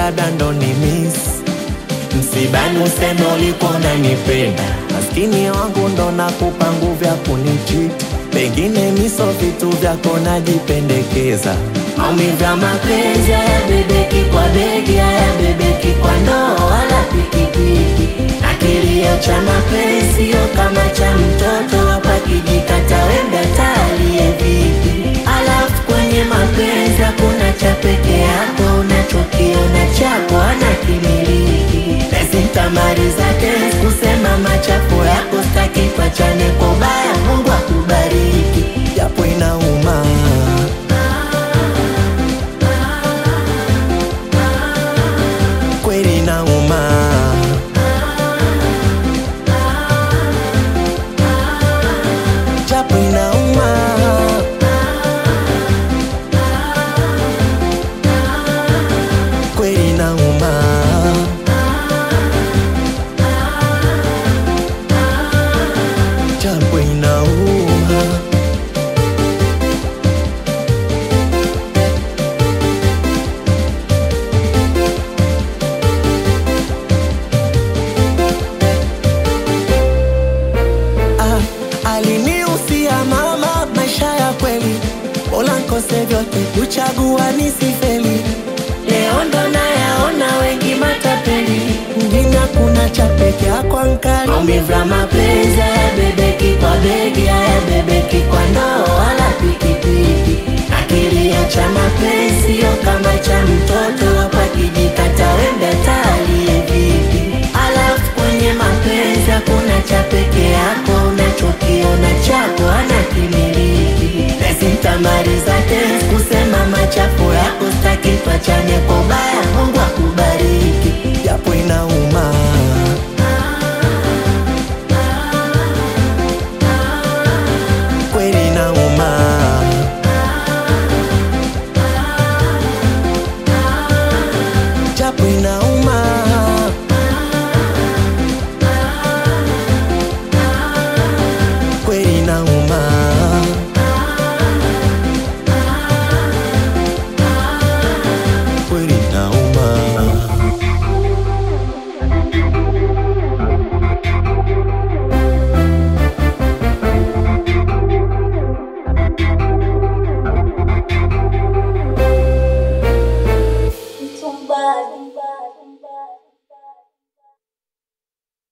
labda ndo ni miss msibani, useme ulikuwa unanipenda. Maskini wangu ndo nakupa nguvu ya kunichiti, pengine miso vitu vyako najipendekeza. Maumivu ya mapenzi haya bebeki kwa begi, haya bebeki kwa ndoo wala pikipiki, na kilio cha mapenzi sio kama cha mtoto hapa kijikata wembe atalie vipi? Alafu kwenye mapenzi hakuna cha peke yako, unachokiona chako ana kimiliki. Pesi nitamaliza kesi kusema machafu yako, staki pachane kwa ubaya. Mungu akubariki, japo inauma kweli inauma, japo inauma, kweli inauma, japo inauma. Ah, aliniusia mama maisha ya kweli, bora nkose vyote kuchagua nisifeli. Leo ndo nayaona wengi matapeli, mjini hakuna cha peke yako ankali. Maumivu ya mapenzi hayabebeki kwa begi, hayabebeki kwa ndoo wala pikipiki, na kilio cha mapenzi sio kama cha mtoto hapa kijikata wembe atalie vipi? Alafu kwenye mapenzi hakuna cha peke yako, unachokiona chako ana kimiliki. Pesi nitamaliza kesi kusema machafu yako, staki tuachane kwa